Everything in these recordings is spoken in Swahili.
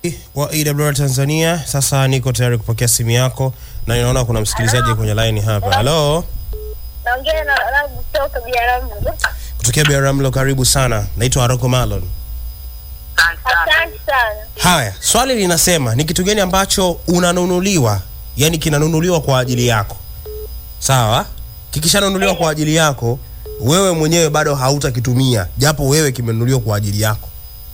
wa AWR Tanzania. Sasa niko tayari kupokea simu yako na ninaona kuna msikilizaji kwenye line hapa. Halo, Naongea na Rabu kutoka Biaramu. kutokea Biaramlo, karibu sana. Naitwa Aroko Malon. Asante sana. Haya, swali linasema ni kitu gani ambacho unanunuliwa, yani kinanunuliwa kwa ajili yako, sawa? Kikishanunuliwa kwa ajili yako, wewe mwenyewe bado hautakitumia, japo wewe kimenunuliwa kwa ajili yako.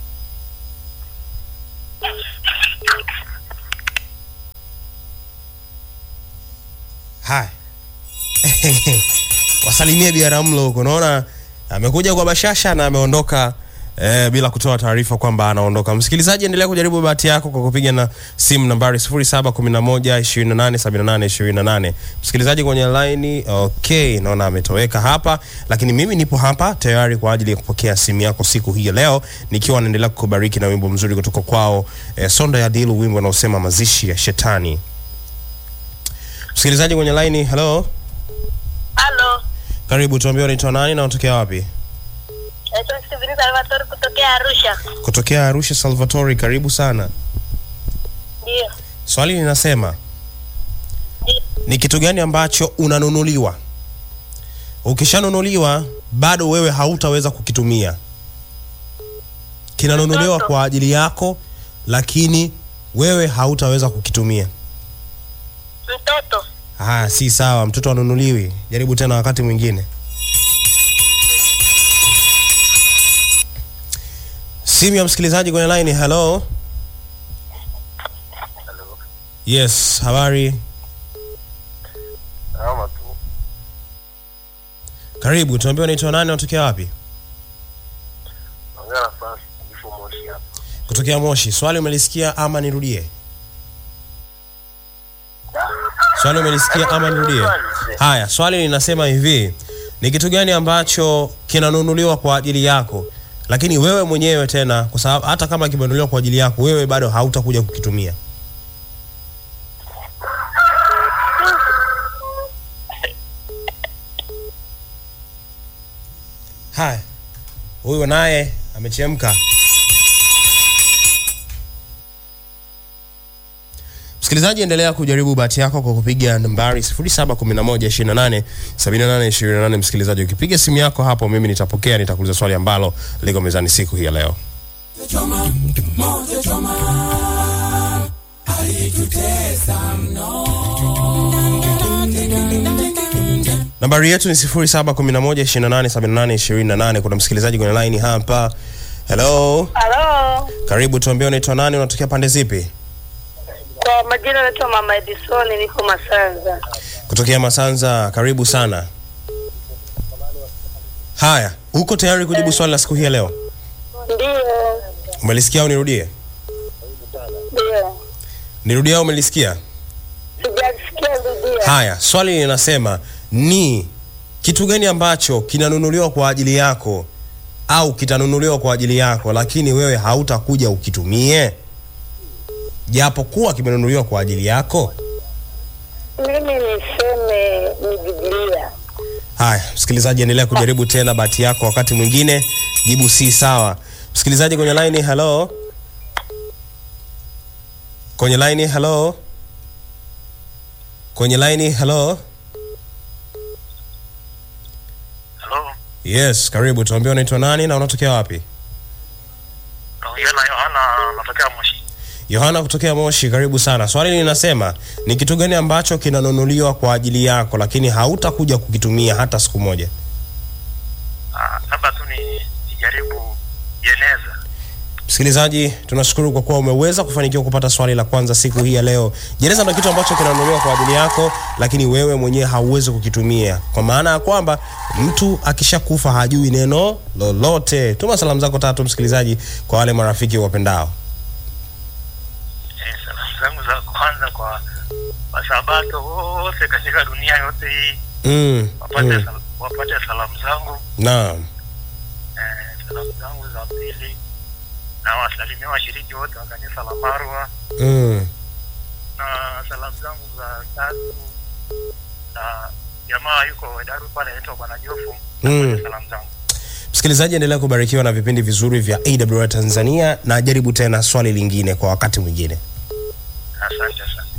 Haya, wasalimie Biaramlo huko, naona amekuja kwa bashasha na ameondoka eh, bila kutoa taarifa kwamba anaondoka. Msikilizaji, endelea kujaribu bahati yako kwa kupiga na simu nambari 0711287828. Msikilizaji kwenye line, okay, naona ametoweka hapa, lakini mimi nipo hapa tayari kwa ajili ya kupokea simu yako siku hii ya leo, nikiwa naendelea kukubariki na wimbo mzuri kutoka kwao eh, Sonda ya Dilu, wimbo unaosema mazishi ya shetani. Msikilizaji kwenye line, hello, Halo. karibu, tuambie unaitwa nani na unatokea wapi? Naitwa Steven Salvatore kutokea Arusha. Kutokea Arusha, Salvatori, karibu sana. Ndio. Swali linasema ni kitu gani ambacho unanunuliwa, ukishanunuliwa bado wewe hautaweza kukitumia. Kinanunuliwa Mtoto. kwa ajili yako, lakini wewe hautaweza kukitumia. Mtoto. Ah, si sawa, mtoto anunuliwi. Jaribu tena wakati mwingine. Simu ya msikilizaji kwenye line. Hello. Yes, habari. Salama tu. Karibu, tuambie unaitwa nani, unatokea wapi? Naongea na Francis Kifo Moshi hapa. Kutokea Moshi. Swali umelisikia ama nirudie? Swali umelisikia ama nirudie? Haya, swali linasema hivi, ni kitu gani ambacho kinanunuliwa kwa ajili yako, lakini wewe mwenyewe tena, kwa sababu hata kama kimenunuliwa kwa ajili yako, wewe bado hautakuja kukitumia. Haya, huyu naye amechemka. Msikilizaji, endelea kujaribu bahati yako kwa kupiga nambari 0711287828. Msikilizaji, ukipiga simu yako hapo, mimi nitapokea, nitakuuliza swali ambalo liko mezani siku hii ya leo. Nambari yetu ni 0711287828. Kuna msikilizaji kwenye line hapa. Hello, Halo. karibu, tuambie unaitwa nani, unatokea pande zipi? Kwa majina naitwa Mama Edison, niko Masanza. Kutokea Masanza, karibu sana. Haya, uko tayari kujibu swali la siku hii ya leo? Ndio. Umelisikia au nirudie? Ndio. Nirudie au umelisikia? Sijasikia rudia. Haya, swali linasema ni kitu gani ambacho kinanunuliwa kwa ajili yako au kitanunuliwa kwa ajili yako, lakini wewe hautakuja ukitumie, japokuwa kimenunuliwa kwa ajili yako? Mimi niseme ni Biblia. Haya, msikilizaji, endelea kujaribu tena bahati yako, wakati mwingine jibu si sawa. Msikilizaji kwenye line, hello, kwenye line, hello, kwenye line, hello. Hello. Yes, karibu. Tuambie unaitwa nani na unatokea wapi? Naongea na Yohana natokea Moshi. Yohana kutokea Moshi, karibu sana. Swali linasema ni kitu gani ambacho kinanunuliwa kwa ajili yako, lakini hautakuja kukitumia hata siku moja? Ah, labda tu ni nijaribu jeneza. Msikilizaji, tunashukuru kwa kuwa umeweza kufanikiwa kupata swali la kwanza siku hii ya leo. Jeneza ndio kitu ambacho kinanunuliwa kwa ajili yako, lakini wewe mwenyewe hauwezi kukitumia, kwa maana ya kwamba mtu akishakufa hajui neno lolote. Tuma salamu zako tatu, msikilizaji, kwa wale marafiki wapendao. Eh, salamu zangu za kwanza kwa wasabato wote katika dunia yote hii Mm, wapate, mm, sal- wapate salamu zangu. naam. Eh, salamu zangu za pili na wasalimia washiriki wote wa kanisa la Marwa Mm, na salamu zangu za tatu na jamaa yuko Daru pale anaitwa Bwana Jofu Mm. salamu zangu Msikilizaji, endelea kubarikiwa na vipindi vizuri vya AWR Tanzania, na jaribu tena swali lingine kwa wakati mwingine. Asante sana.